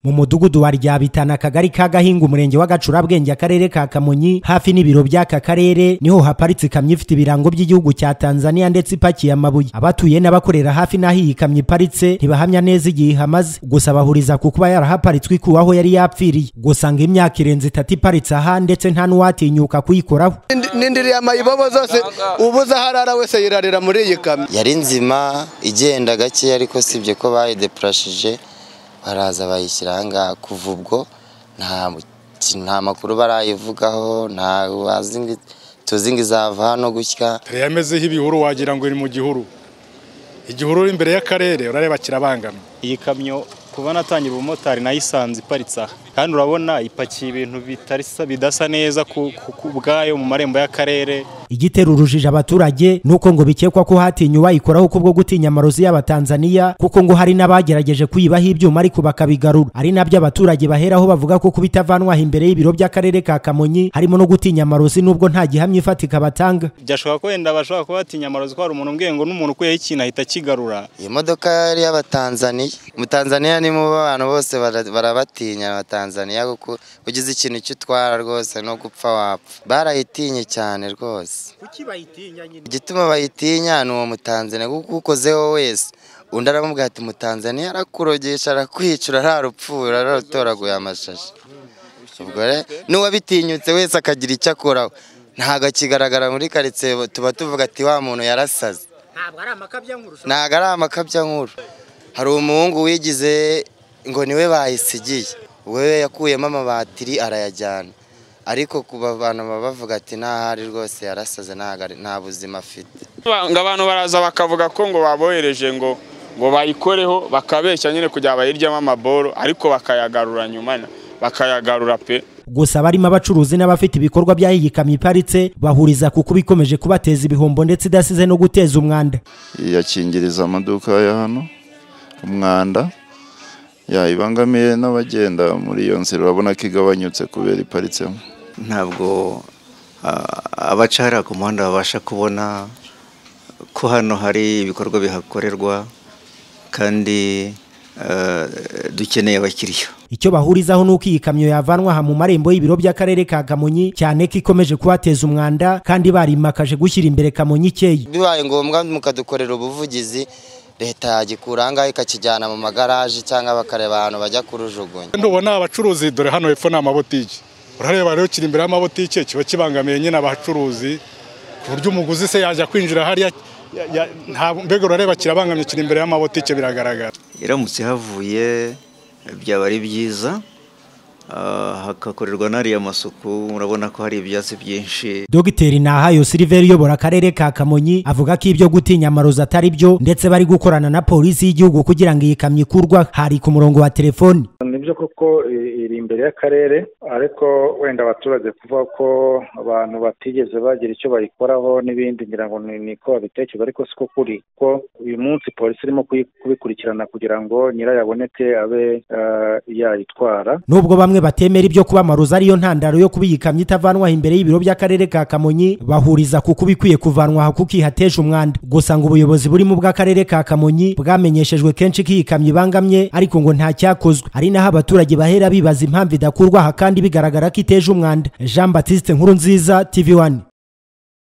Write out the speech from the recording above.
mu mudugudu wa ryabitana akagari ka gahinga umurenge wa gacurabwenge akarere ka kamonyi hafi n'ibiro by'aka karere niho haparitse ikamyo ifite ibirango by'igihugu cya tanzania ndetse ipakiye amabuye abatuye n'abakorera hafi n'aho iyi kamyo iparitse ntibahamya neza igihe ihamaze gusa bahuriza ku kuba yarahaparitswe ikuwe aho yari yapfiriye gusa ngo imyaka irenze itatu iparitse aha ndetse nta n'uwatinyuka kuyikoraho nindiriye amayibobo zose ubuze aho arara wese yirarira muri iyi kamyo yari nzima igenda gake ariko sibye ko bayidepurashije baraza bayishyira ahangaha kuva ubwo nta makuru barayivugaho nta tuzi ngo izava hano gutya yamezeho ibihuru wagira ngo iri mu gihuru igihuru uri imbere y'akarere urareba kirabangana iyi kamyo kuba natangira ubumotari nayisanze iparitse aha kandi urabona ipakiye ibintu bidasa neza ku bwayo mu marembo y'akarere igitera urujijo abaturage nuko ngo bikekwa ko hatinya uwayikoraho kubwo gutinya amarozi y'abatanzaniya kuko ngo hari n'abagerageje kuyibaho ibyuma ariko bakabigarura ari nabyo abaturage baheraho bavuga ko kuba itavanwaho imbere y'ibiro by'akarere ka kamonyi harimo no gutinya amarozi nubwo nta gihamya ifatika batanga byashoboka ko wenda bashobora kuba batinya amarozi ko hari umuntu umbwiye ngo n'umuntu ukuyeho ikintu ahita akigarura iyi modoka yari iy'abatanzaniya umutanzaniya ni mu bantu bose barabatinya abatanzaniya kuko ugize ikintu icyo utwara rwose no gupfa wapfa barayitinye cyane rwose kuki bayitinya nyine igituma bayitinya ni uwo mutanzaniya kuko ukozeho wese undi aramubwira ati mutanzaniya arakurogesha arakwica urararupfuye urararutoraguye amashashi ubwo rero n'uwabitinyutse wese akagira icyo akoraho ntabwo akigaragara muri karitsiye tuba tuvuga ati wa muntu yarasaze ntabwo ari amakabyankuru hari umuhungu wigize ngo niwe bayisigiye we yakuyemo amabatiri arayajyana ariko ku bantu baba bavuga ati ntahari rwose yarasaze nta buzima afite ngo abantu baraza bakavuga ko ngo babohereje ngo ngo bayikoreho bakabeshya nyine kugira bayiryemo amaboro ariko bakayagarura nyuma bakayagarura pe gusa barimo abacuruzi n'abafite ibikorwa by'aho iyi kamyo iparitse bahuriza kuko bikomeje kubateza ibihombo ndetse idasize no guteza umwanda yakingiriza amaduka ya hano umwanda yayibangamiye n'abagenda muri iyo nzira urabona ko igabanyutse kubera iparitsemo ntabwo abaca hariya ku muhanda babasha kubona ko hano hari ibikorwa bihakorerwa kandi dukeneye abakiriya icyo bahurizaho ni uko iyi kamyo yavanwa aha mu marembo y'ibiro by'akarere ka kamonyi cyane ko ikomeje kubateza umwanda kandi barimakaje gushyira imbere kamonyi ikeye bibaye ngombwa mukadukorera ubuvugizi leta yagikura ahangaha ikakijyana mu magaraje cyangwa bakareba ahantu bajya kurujugunya ntubona abacuruzi dore hano hepfo ni amabotiki urareba rero kiri imbere y'amabotiki kiba kibangamiye nyine abacuruzi ku buryo umuguzi se yajya kwinjira hariya mbega urareba kirabangamye kiri imbere y'amabotiki biragaragara iramutse havuye byaba ari byiza hagakorerwa n'ariya masuku murabona ko hari ibyatsi byinshi dogiteri nahayo siliveri uyobora akarere ka kamonyi avuga ko ibyo gutinya amarozi atari byo ndetse bari gukorana na polisi y'igihugu kugira ngo iyi kamyo ikurwa hari ku murongo wa telefoni nibyo koko iri imbere y'akarere ariko wenda abaturage kuvuga ko abantu batigeze bagira icyo bayikoraho n'ibindi ngira ngo ni ko babitekereza ariko siko kuri ko uyu munsi polisi irimo kubikurikirana kugira ngo nyirayo aboneke abe yayitwara nubwo bamwe batemera ibyo kuba amarozi ariyo ntandaro yo kuba iyi kamyo itavanwaho imbere y'ibiro by'akarere ka kamonyi bahuriza kuko bikwiye kuvanwa aha kuko ihateje umwanda gusa ngo ubuyobozi burimo bw'akarere ka kamonyi bwamenyeshejwe kenshi ko iyi kamyo ibangamye ariko ngo nta cyakozwe ari naho abaturage bahera bibaza impamvu idakurwa aha kandi bigaragara ko iteje umwanda jean batiste nkuru nziza tv wani